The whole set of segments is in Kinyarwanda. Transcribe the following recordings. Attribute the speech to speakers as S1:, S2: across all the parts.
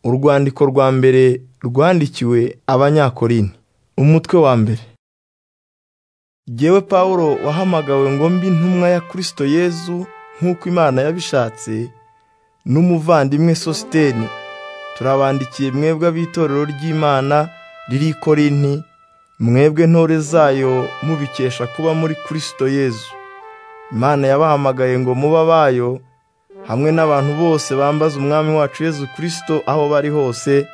S1: Urwandiko rwa mbere rwandikiwe Abanyakorinto, umutwe wa mbere. Jyewe Pawulo wahamagawe ngo mbe intumwa ya Kristo Yezu nk'uko Imana yabishatse, n'umuvandimwe Sositeni, turabandikiye mwebwe ab'itorero ry'Imana riri i Korinti, mwebwe ntore zayo mubikesha kuba muri Kristo Yezu. Imana yabahamagaye ngo mube abayo, hamwe n'abantu bose bambaza Umwami wacu Yezu Kristo aho bari hose,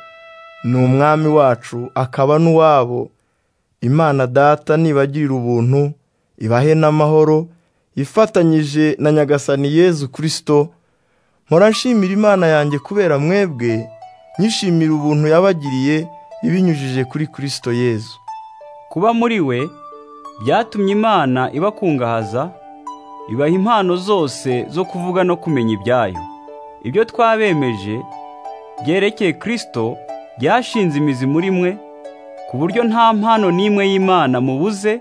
S1: ni Umwami wacu akaba n'uwabo. Imana Data nibagirira ubuntu, ibahe n'amahoro, ifatanyije na Nyagasani Yezu Kristo, mpora nshimira Imana yanjye kubera mwebwe, nyishimira ubuntu yabagiriye ibinyujije kuri Kristo Yezu.
S2: Kuba muri we byatumye Imana ibakungahaza, ibaha impano zose zo kuvuga no kumenya ibyayo. Ibyo twabemeje byerekeye Kristo byashinze imizi muri mwe, ku buryo nta mpano n'imwe y'Imana mubuze,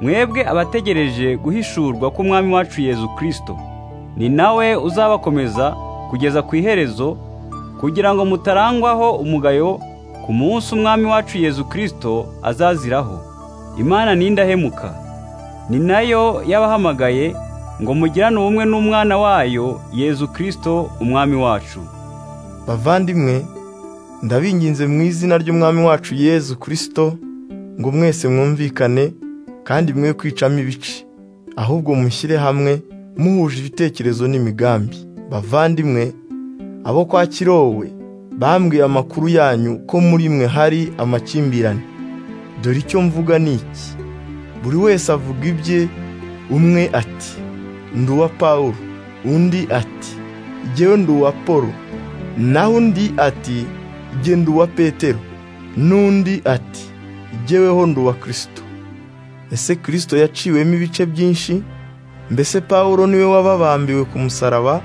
S2: mwebwe abategereje guhishurwa k'Umwami wacu Yezu Kristo. Ni nawe uzabakomeza kugeza ku iherezo, kugira ngo mutarangwaho umugayo ku munsi Umwami wacu Yezu Kristo azaziraho. Imana ni indahemuka, ni nayo yabahamagaye ngo mugirane ubumwe n'umwana wayo Yezu Kristo Umwami wacu.
S1: Bavandimwe, ndabinginze mu izina ry'Umwami wacu Yezu Kristo ngo mwese mwumvikane kandi mwe kwicamo ibice, ahubwo mushyire hamwe muhuje ibitekerezo n'imigambi. Bavandimwe, abo kwa Kirowe bambwiye amakuru yanyu ko muri mwe hari amakimbirane. Dore icyo mvuga ni iki: buri wese avuga ibye, umwe ati ndi uwa Pawulo, undi ati jyewe ndi uwa Polo, naho undi ati jye ndi uwa Petero, n'undi ati jyeweho ndi uwa Kristo. Ese Kristo yaciwemo ibice byinshi? Mbese Pawulo niwe wababambiwe ku musaraba?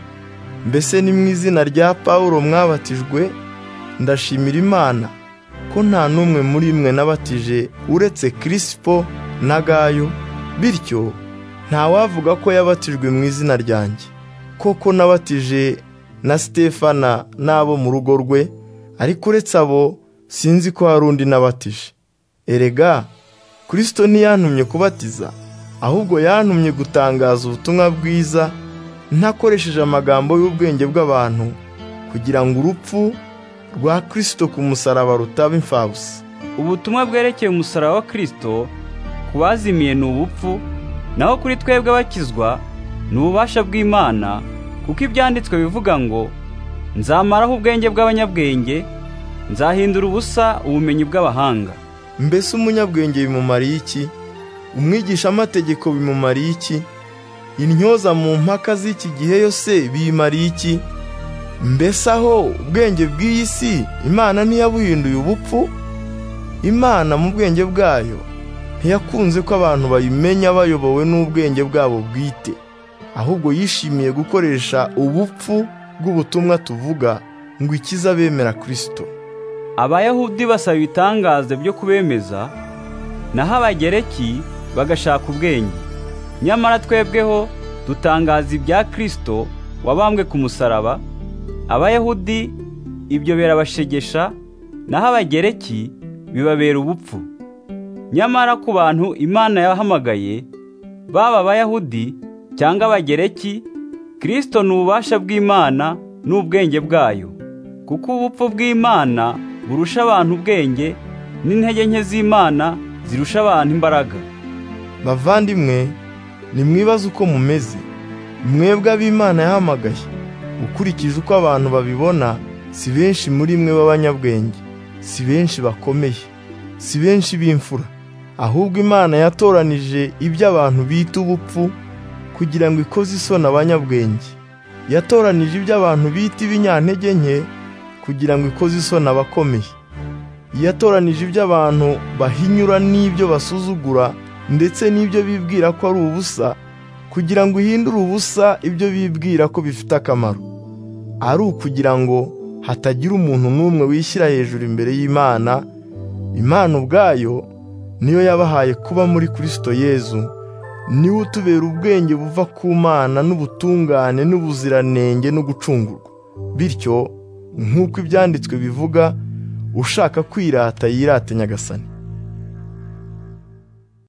S1: Mbese ni mu izina rya Pawulo mwabatijwe? Ndashimira Imana ko nta n'umwe muri mwe nabatije uretse Kirisipo na Gayo, bityo ntawavuga ko yabatijwe mu izina ryanjye. Koko nabatije na Sitefana n'abo mu rugo rwe, ariko uretse abo sinzi ko hari undi nabatije. Erega Kristo ntiyantumye kubatiza, ahubwo yantumye gutangaza ubutumwa bwiza ntakoresheje amagambo y'ubwenge bw'abantu kugira ngo urupfu rwa Kristo ku musaraba rutaba imfabusa.
S2: Ubutumwa bwerekeye umusaraba wa Kristo ku bazimiye ni ubupfu, naho kuri twebwe abakizwa ni ububasha bw'Imana, kuko ibyanditswe bivuga ngo, nzamaraho ubwenge bw'abanyabwenge, nzahindura ubusa ubumenyi bw'abahanga.
S1: Mbese umunyabwenge bimumariye iki? Umwigishamategeko bimumariye iki? Intyoza mu mpaka z'iki gihe yose biyimariye iki? Mbese aho ubwenge bw'iyi si Imana ntiyabuhinduye ubupfu? Imana mu bwenge bwayo ntiyakunze ko abantu bayimenya bayobowe n'ubwenge bwabo bwite, ahubwo yishimiye gukoresha ubupfu bw'ubutumwa tuvuga ngo ikize abemera Kristo.
S2: Abayahudi basaba ibitangaza byo kubemeza, naho Abagereki bagashaka ubwenge. Nyamara twebweho dutangaza ibya Kristo wabambwe ku musaraba, Abayahudi ibyo birabashegesha, naho Abagereki bibabera ubupfu. Nyamara ku bantu Imana yabahamagaye, baba Abayahudi cyangwa Abagereki, Kristo ni ububasha bw'Imana n'ubwenge bwayo, kuko ubupfu bw'Imana burusha abantu ubwenge, n'intege nke z'Imana zirusha abantu imbaraga.
S1: Bavandimwe, nimwibaze uko mumeze, mwebwe ab'Imana yahamagaye. Ukurikije uko abantu babibona, si benshi muri mwe b'abanyabwenge, si benshi bakomeye, si benshi b'imfura. Ahubwo Imana yatoranije ibyo abantu bita ubupfu kugira ngo ikoze isoni abanyabwenge. Yatoranije ibyo abantu bita ibinyantege nke kugira ngo ikoze isoni abakomeye. Yatoranije ibyo abantu bahinyura n'ibyo basuzugura ndetse n'ibyo bibwira ko ari ubusa kugira ngo ihindure ubusa ibyo bibwira ko bifite akamaro ari ukugira ngo hatagira umuntu n'umwe wishyira hejuru imbere y'Imana Imana ubwayo niyo yabahaye kuba muri Kristo Yezu niwe utubera ubwenge buva ku Mana n'ubutungane n'ubuziranenge no gucungurwa bityo nk'uko ibyanditswe bivuga ushaka kwirata yirate nyagasani